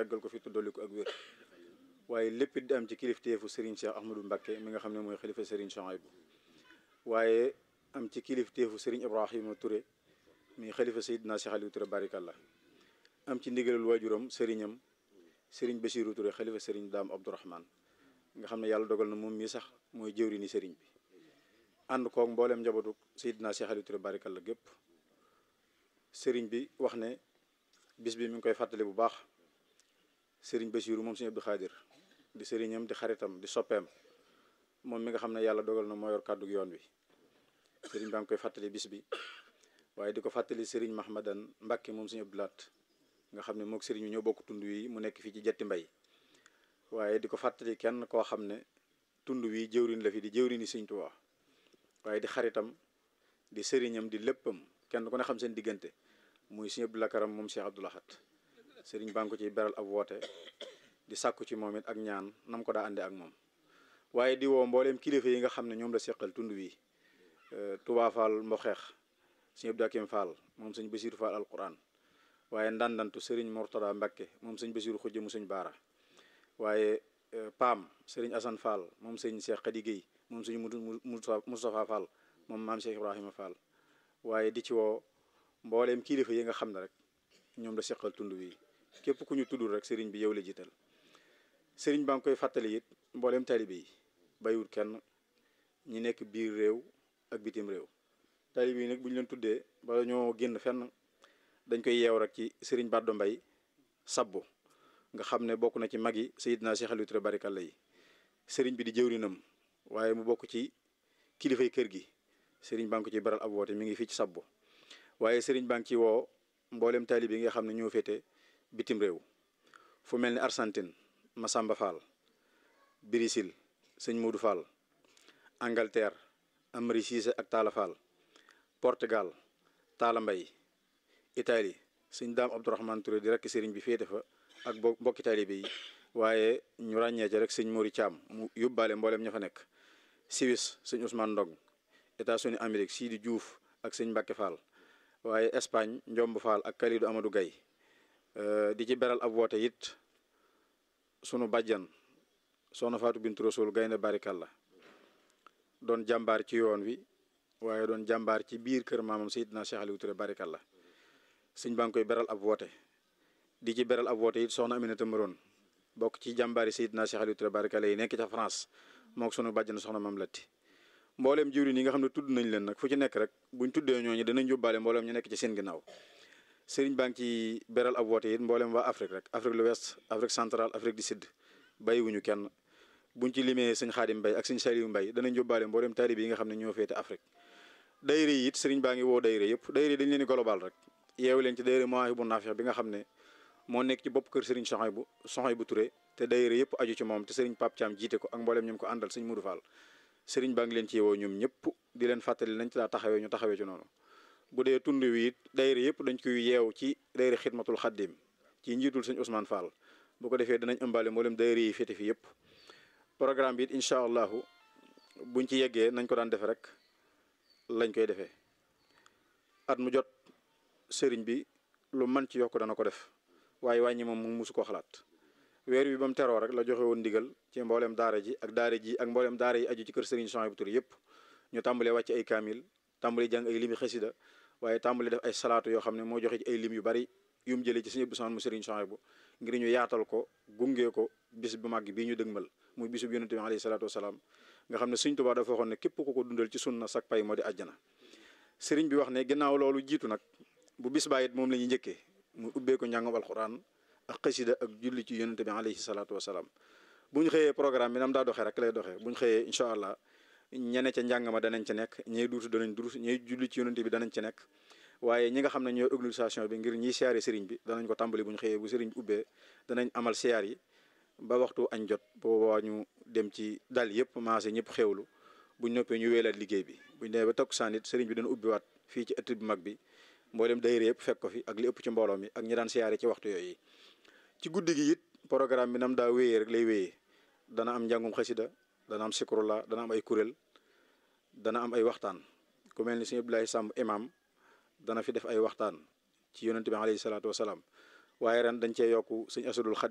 yàggal ko fi tuddali ko ak wér waaye lépp di am ci kilifteefu Serigne Cheikh Ahmadou Mbacké mi nga xam ne mooy xalifa Serigne Souhaïbou waaye am ci kilifteefu Serigne Ibrahima Touré mi xalifa Seydina Cheikh Aliou Touré barikallah am ci ndigalul waajuram sëriñam Serigne Bassirou Touré xalifa Serigne Dame Abdourahmane nga xam ne yàlla dogal na moom mii sax mooy jëwri ni Serigne bi ànd koog mboolem njabootu Seydina Cheikh Aliou Touré barikalla gépp sëriñ bi wax ne bis bi mi ngi koy fàttali bu baax sëriñ Bassirou moom sëriñ Abdou Khadir di sëriñam di xaritam di soppeem moom mi nga xam ne yàlla dogal na moo yor kàddu yoon wi sëriñ baa ngi koy fàttali bis bi waaye di ko fàttali sëriñ Mahmadan Mbacke moom sëriñ Abdou Lat nga xam ne moog sëriñ bi ñoo bokk tund wi mu nekk fii ci jetti mbay waaye di ko fàttali kenn koo xam ne tund wi jëwrin la fi di jëwrini sëriñ Tuubaa waaye di xaritam di sëriñam di léppam kenn ku ne xam seen diggante muy sëriñ Abdou Lakaram moom Cheikh Abdou Lahad sëriñ baa ngi ko ciy beral ab woote di sàkku ci moom it ak ñaan nam ko daa àndee ak moom waaye di woo mbooleem kilifa yi nga xam ne ñoom la seqal tund wi Touba Fall Mboxeex sëriñ Abdou Hakim Fall moom sëñ Bassirou Fall alquran waaye ndandantu sëriñ Mortada Mbakke moom sëñ Bassirou xujje mu sëñ Baara waaye Paam sëriñ Assane Fall moom sëñ Cheikh Khady Guèye moom sëñ Moustapha Fall moom maam Cheikh Ibrahima Fall waaye di ci woo mbooleem kilifa yi nga xam ne rek ñoom la seqal tund wi képp ku ñu tuddul rek sëriñ bi yow la jiital sëriñ baa ngi koy fàttali it mbooleem taalibe yi bàyyiwul kenn ñi nekk biir réew ak bitim réew taalibe yi nag bu ñu leen tuddee bala ñoo génn fenn dañ koy yeew rek ci sëriñ Baddo Mbay sabbu nga xam ne bokk na ci mag yi Seydina Cheikh Aliou Touré barikalla yi sëriñ bi di jëwrinam waaye mu bokk ci kilifay kër gi sëriñ baa ngi ko ci baral ab woote mi ngi fii ci sabbu waaye sëriñ baa ngi ci woo mboolem taalibe yi nga xam ne ñoo féete bitim réew fu mel ni Argentine Masamba Fall Brésil sëñ Modou Fall Angleterre Amari Cissé ak Talla Fall Portugal Talla Mbay Italie sëñ Daam Abdourahmane Touré di rekk sëriñ bi féete fa ak bo mbokki taalibe yi waaye ñu ràññee ci rek sëñ Mori Thiam mu yóbbaale mboolem ña fa nekk Suisse sëñ Ousmane Ndong États-Unis Amérique Sidi Diouf ak sëñ Mbacke Fall waaye Espagne Njomb Fall ak Kalidou Amadou Gaye di ci beral ab woote it sunu bàjjan soxna Fatou Bintou Rasoul gaynde barikalla doon jàmbaar ci yoon wi waaye doon jàmbaar ci biir kër maamam Seydina Cheikh Aliou Touré barikalla sëñ baa ngi koy beral ab woote di ci beral ab woote it soxna Aminata Maroon bokk ci jàmbaari Seydina Cheikh Aliou Touré barikalla yi nekk ca France mook sunu bàjjan soxna Mam Latti mbooleem jiwriñ yi nga xam ne tudd nañ leen nag fu ci nekk rek buñ tuddee ñooñu danañ yóbbaale mbooleem ñu nekk ci seen ginnaaw sëriñ baa ngi ci beral ab woote it mbooleem waa Afrique rek Afrique de l'Ouest Afrique centrale Afrique du Sud bàyyiwuñu kenn buñ ci limee sëñ Xaadim Mbay ak sëñ Saliou Mbay danañ yóbbaale mbooleem taalibe yi nga xam ne ñoo féete Afrique dayre yi it sëriñ baa ngi woo dayre yëpp dayre dañ leen di global rek yeewu leen ci dayre Mawahibou Nafih bi nga xam ne moo nekk ci bopp kër sëriñ Souhaïbou Souhaïbou Touré te dayre yëpp aju ci moom te sëriñ Pape Thiam jiite ko ak mbooleem ñoom ko àndal sëñ Moudou Fall sëriñ baa ngi leen ci woo ñoom ñëpp di leen fàttali nañ ci daa taxawee ñu taxawee ci noonu bu dee tund wi it dayre yëpp dañ koy yeew ci dayre xidmatul xaddim ci njiitul sëñ Ousmane Fall bu ko defee danañ ëmbaale mboolem dayre yi féete fi yëpp programme bi it incha allahu buñ ci yeggee nañ ko daan defe rek lañ koy defee at mu jot sëriñ bi lu man ci yokk dana ko def waaye wàññi moom mu musu ko xalaat weer wi ba mu teroo rek la joxe woon ndigal ci mboolem daara ji ak daara ji ak mboolem daara yi aju ci kër Serigne Souhaïbou Touré yëpp ñu tàmbalee wàcc ay kaamil tàmbalee jàng ay limi xasida waaye tàmbalee def ay salaatu yoo xam ne moo joxe ci ay lim yu bari yu mu jëlee ci Serigne Abdou Samad mu Serigne Souhaïbou ngir ñu yaatal ko gungee ko bis bu màgg bii ñu dëgmal muy bisu bi yonente bi alayhi salaatu wasalaam nga xam ne Serigne Touba dafa waxoon ne képp ku ko dundal ci sunna sak pay moo di àjjana Serigne bi wax ne ginnaaw loolu jiitu nag bu bis baa it moom la ñuy njëkkee muy ubbee ko njàngam alquran ak xasida ak julli ci yonente bi alayhi salaatu wasalaam bu ñu xëyee programme bi nam daa doxee rek lay doxee bu ñu xëyee incha allah ñene ca njàng ma danañ ca nekk ñey duutu danañ durus ñey julli ci yonente bi danañ ca nekk waaye ñi nga xam ne ñooy organisation bi ngir ñiy siyaare sëriñ bi danañ ko tàmbali bu ñu xëyee bu sëriñ bi ubbee danañ amal siyaar yi ba waxtu añ jot boobaa ñu dem ci dal yëpp maase ñëpp xewlu buñ noppee ñu weelaat liggéey bi buñ demee ba takkusaan it sëriñ bi dana ubbiwaat fii ci ëtt bu mag bi mboolem dayre yëpp fekk ko fi ak li ëpp ci mbooloo mi ak ñi daan siyaare ci waxtu yooyu ci guddi gi it programme bi nam daa wéyee rek lay wéyee dana am njàngum xasida dana am sikrullah dana am ay kuréel dana am ay waxtaan ku mel ni sëñ Abdoulaye Samb imam dana fi def ay waxtaan ci yonente bi alayhi salaatu wasalaam waaye ren dañ cee yokku sëñ Asadul Xad